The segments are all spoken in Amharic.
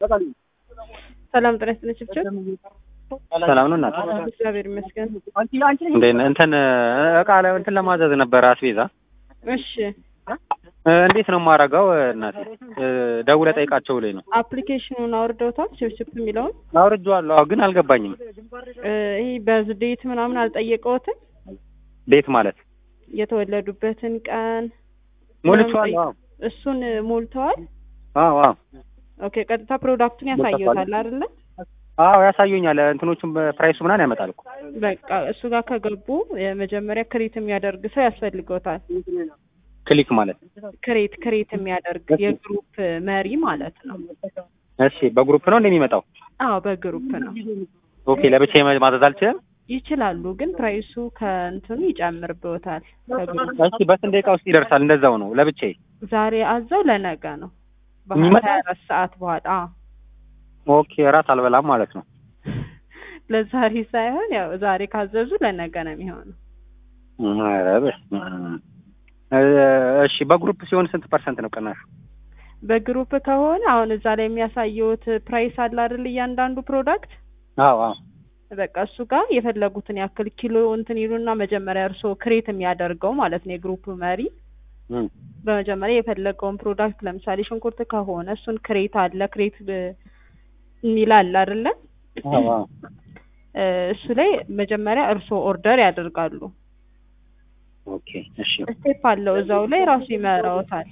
ሰላም ጤና ይስጥልኝ ችብችብ ሰላም ነው እናት እግዚአብሔር ይመስገን። እንዴት ነህ? እንትን እቃ ለ- እንትን ለማዘዝ ነበረ አስቤዛ እሺ እ፣ እንዴት ነው የማደርገው? እናቴ እ፣ ደውለህ ጠይቃቸው ብሎኝ ነው። አፕሊኬሽኑን አውርደውታል ችብችብ የሚለውን አውርጄዋለሁ። አዎ፣ ግን አልገባኝም። እ፣ ይህ በዝዴት ምናምን አልጠየቀውትም ቤት ማለት የተወለዱበትን ቀን ሞልቼዋለሁ። አዎ እሱን ሞልተዋል። አዎ አዎ ኦኬ ቀጥታ ፕሮዳክቱን ያሳየውታል አይደለ? አዎ ያሳዩኛል። እንትኖቹም ፕራይሱ ምናምን ያመጣል እኮ። በቃ እሱ ጋር ከገቡ የመጀመሪያ ክሬት የሚያደርግ ሰው ያስፈልገውታል። ክሊክ ማለት ክሬት ክሬት የሚያደርግ የግሩፕ መሪ ማለት ነው። እሺ፣ በግሩፕ ነው እንደሚመጣው። አዎ በግሩፕ ነው ኦኬ፣ ለብቻዬ ማዘዝ አልችልም። ይችላሉ፣ ግን ፕራይሱ ከእንትኑ ይጨምርብዎታል። ከግሩፕ እሺ፣ በስንት ደቂቃ ውስጥ ይደርሳል? እንደዛው ነው ለብቻዬ። ዛሬ አዘው ለነገ ነው የሚመጣው? በሀያ አራት ሰዓት በኋላ አዎ። ኦኬ፣ እራት አልበላም ማለት ነው። ለዛሬ ሳይሆን ያው ዛሬ ካዘዙ ለነገ ነው የሚሆነው። ኧረ በስመ አብ። እ፣ እሺ፣ በግሩፕ ሲሆን ስንት ፐርሰንት ነው ቅናሹ? በግሩፕ ከሆነ አሁን እዛ ላይ የሚያሳየውት ፕራይስ አለ አይደል? እያንዳንዱ ፕሮዳክት አዎ አዎ በቃ እሱ ጋር የፈለጉትን ያክል ኪሎ እንትን ይሉና መጀመሪያ እርስዎ ክሬት የሚያደርገው ማለት ነው የግሩፕ መሪ እም፣ በመጀመሪያ የፈለገውን ፕሮዳክት ለምሳሌ ሽንኩርት ከሆነ እሱን ክሬት አለ ክሬት የሚል አለ አይደለ? አዎ አዎ እ፣ እሱ ላይ መጀመሪያ እርስዎ ኦርደር ያደርጋሉ። ኦኬ፣ እሺ ስቴፕ አለው እዛው ላይ ራሱ ይመራዎታል።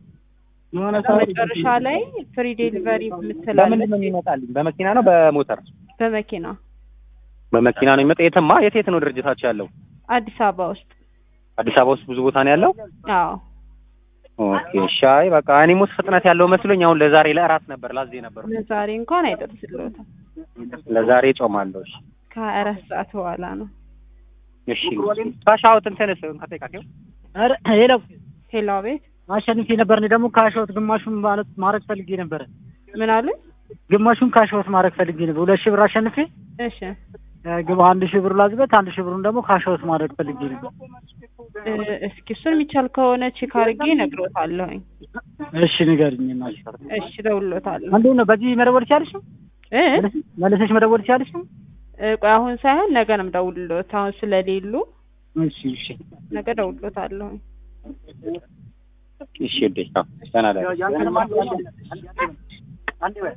መጨረሻ ላይ ፍሪ ዴሊቨሪ በምንድን የምትላለች ነው የሚመጣልኝ? በመኪና ነው በሞተር? በመኪና በመኪና ነው የሚመጣ። የትማ የት የት ነው ድርጅታቸው ያለው? አዲስ አበባ ውስጥ አዲስ አበባ ውስጥ ብዙ ቦታ ነው ያለው። አዎ ኦኬ ሻይ በቃ እኔም ውስጥ ፍጥነት ያለው መስሎኝ አሁን ለዛሬ ለእራት ነበር ላዜ ነበር። ለዛሬ እንኳን አይደርስልዎትም ለዛሬ ጾማለሁ። እሺ ከሀያ አራት ሰዓት በኋላ ነው። እሺ ካሻውት እንትንስ ከጠይቃቸው ኧረ ሄሎ ሄሎ ቤት አሸንፌ ነበር። እኔ ደግሞ ካሸወት ግማሹን ማለት ማድረግ ፈልጌ ነበረ። ምን አሉ? ግማሹን ካሸወት ማድረግ ፈልጌ ነበር። ሁለት ሺህ ብር አሸንፌ እሺ እ፣ ግባ አንድ ሺህ ብር ላዝበት፣ አንድ ሺህ ብሩን ደግሞ ካሸወት ማድረግ ፈልጌ ነበር። እ፣ እስኪ እሱን የሚቻል ከሆነ ቼክ አድርጌ እነግሮታለሁኝ። እሺ ንገሪኝ። እናቴ እሺ እደውልሎታለሁ እንዴት ነው? በዚህ መደወል ትችያለሽ? እ መለሰሽ መደወል ትችያለሽ? እ፣ ቆይ አሁን ሳይሆን ነገ ነው የምደውልሎት። አሁን ስለሌሉ እሺ እሺ ነገ እደውልሎታለሁኝ። እሺ እዴ ደህና ደህና